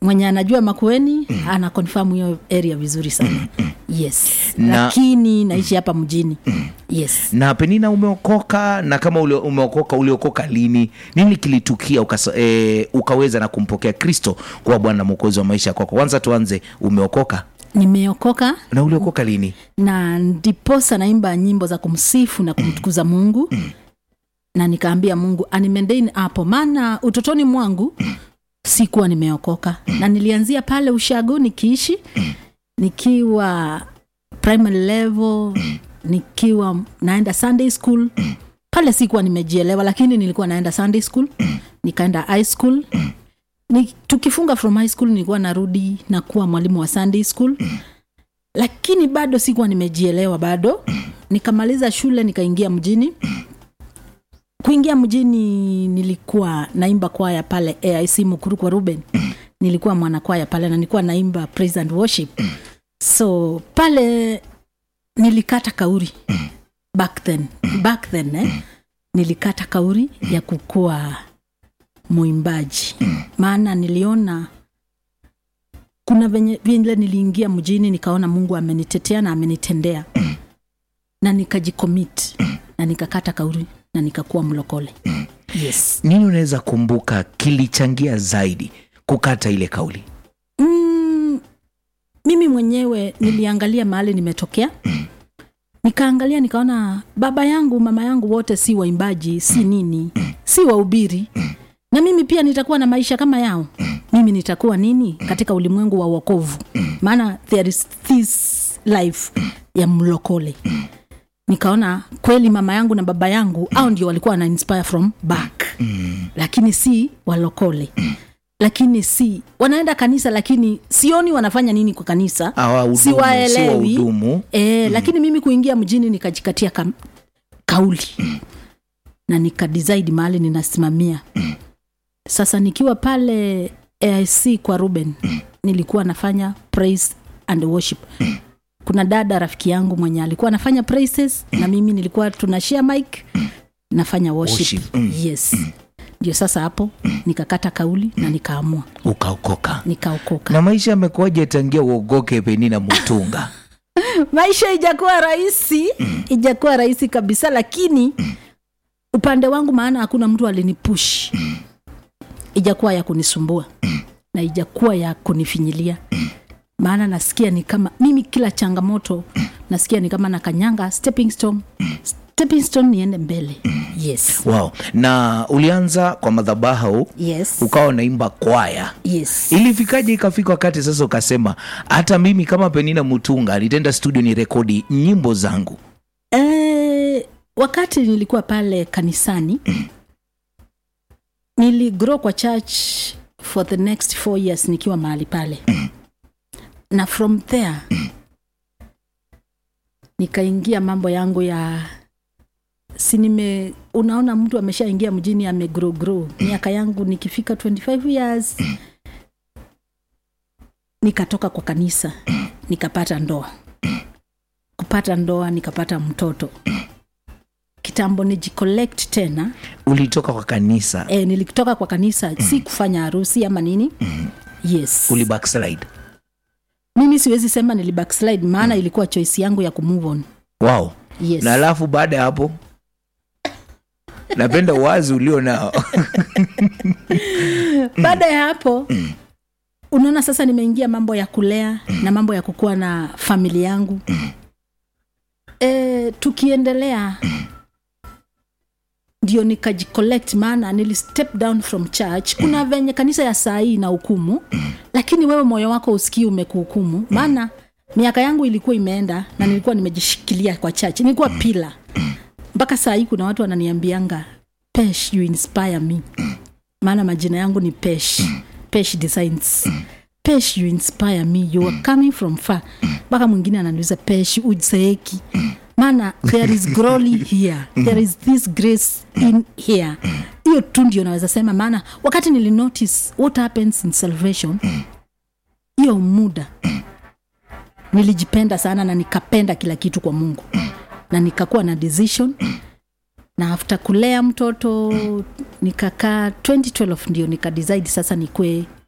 mwenye anajua makueni ana confirm hiyo area vizuri sana yes Na- lakini naishi hapa mjini yes na penina umeokoka na kama ule, umeokoka uliokoka lini nini kilitukia ukasa, e, ukaweza na kumpokea kristo kuwa bwana na mwokozi wa maisha kwako kwanza tuanze umeokoka nimeokoka na uliokoka lini na ndiposa naimba nyimbo za kumsifu na kumtukuza mungu na nikaambia mungu animendein hapo maana utotoni mwangu sikuwa nimeokoka na nilianzia pale ushago nikiishi nikiwa primary level nikiwa naenda sunday school pale sikuwa nimejielewa lakini nilikuwa naenda sunday school nikaenda high school ni, tukifunga from high school nilikuwa narudi na kuwa mwalimu wa sunday school lakini bado sikuwa nimejielewa bado nikamaliza shule nikaingia mjini kuingia mjini nilikuwa naimba kwaya pale aic mukuru kwa ruben nilikuwa mwanakwaya pale na nilikuwa naimba praise and worship so pale nilikata kauri back then back then eh, nilikata kauri ya kukuwa mwimbaji maana niliona kuna venye vile niliingia mjini nikaona mungu amenitetea na amenitendea na nikajikomit na nikakata kauri na nikakuwa mlokole yes nini unaweza kumbuka kilichangia zaidi kukata ile kauli mm, mimi mwenyewe niliangalia mahali nimetokea nikaangalia nikaona baba yangu mama yangu wote si waimbaji si nini si wahubiri na mimi pia nitakuwa na maisha kama yao mimi nitakuwa nini katika ulimwengu wa wokovu maana there is this life ya mlokole nikaona kweli mama yangu na baba yangu au ndio walikuwa wana inspire from back lakini si walokole lakini si wanaenda kanisa lakini sioni wanafanya nini kwa kanisa Hawahudumu, si siwaelewi wahudumu. e, lakini mimi kuingia mjini nikajikatia ka, kauli na nikadisaidi mahali ninasimamia sasa nikiwa pale aic kwa ruben nilikuwa nafanya praise and worship kuna dada rafiki yangu mwenye alikuwa anafanya praises na mimi nilikuwa tunashare mic nafanya worship, Worship, mm. yes ndio sasa hapo nikakata kauli na nikaamua ukaokoka nikaokoka na maisha yamekuwaje tangia uogoke penina mutunga maisha ijakuwa rahisi ijakuwa rahisi kabisa lakini upande wangu maana hakuna mtu alinipush ijakuwa ya kunisumbua na ijakuwa ya kunifinyilia maana nasikia ni kama mimi kila changamoto nasikia ni kama nakanyanga stepping stone stepping stone niende mbele yes wow. na ulianza kwa madhabahu yes ukawa unaimba kwaya yes ilifikaje ikafika wakati sasa ukasema hata mimi kama penina mutunga nitaenda studio ni rekodi nyimbo zangu Eh, wakati nilikuwa pale kanisani niligrow kwa church for the next four years nikiwa mahali pale na from there nikaingia mambo yangu ya si nime unaona mtu ameshaingia mjini amegrow grow miaka yangu nikifika 25 years nikatoka kwa kanisa nikapata ndoa kupata ndoa nikapata mtoto kitambo nijicollect tena ulitoka kwa kanisa e, nilitoka kwa kanisa si kufanya harusi ama nini yes uli backslide mimi siwezi sema nili backslide maana ilikuwa choice yangu ya kumove on wow yes na alafu baada ya hapo napenda uwazi ulio nao baada ya hapo unaona sasa nimeingia mambo ya kulea na mambo ya kukuwa na famili yangu e, tukiendelea ndio nikajicollect maana nili step down from church kuna venye kanisa ya saa hii na hukumu lakini wewe moyo wako usikii umekuhukumu maana miaka yangu ilikuwa imeenda na nilikuwa nimejishikilia kwa church nilikuwa pila mpaka saa hii kuna watu wananiambianga pesh you inspire me maana majina yangu ni pesh pesh designs pesh you inspire me you are coming from far mpaka mwingine ananiuliza pesh uzeeki maana there is glory here there is this grace in here hiyo tu ndio naweza sema maana wakati nilinotice what happens in salvation hiyo muda nilijipenda sana na nikapenda kila kitu kwa mungu na nikakuwa na decision na after kulea mtoto nikakaa 2012 ndio nikadecide sasa nikwe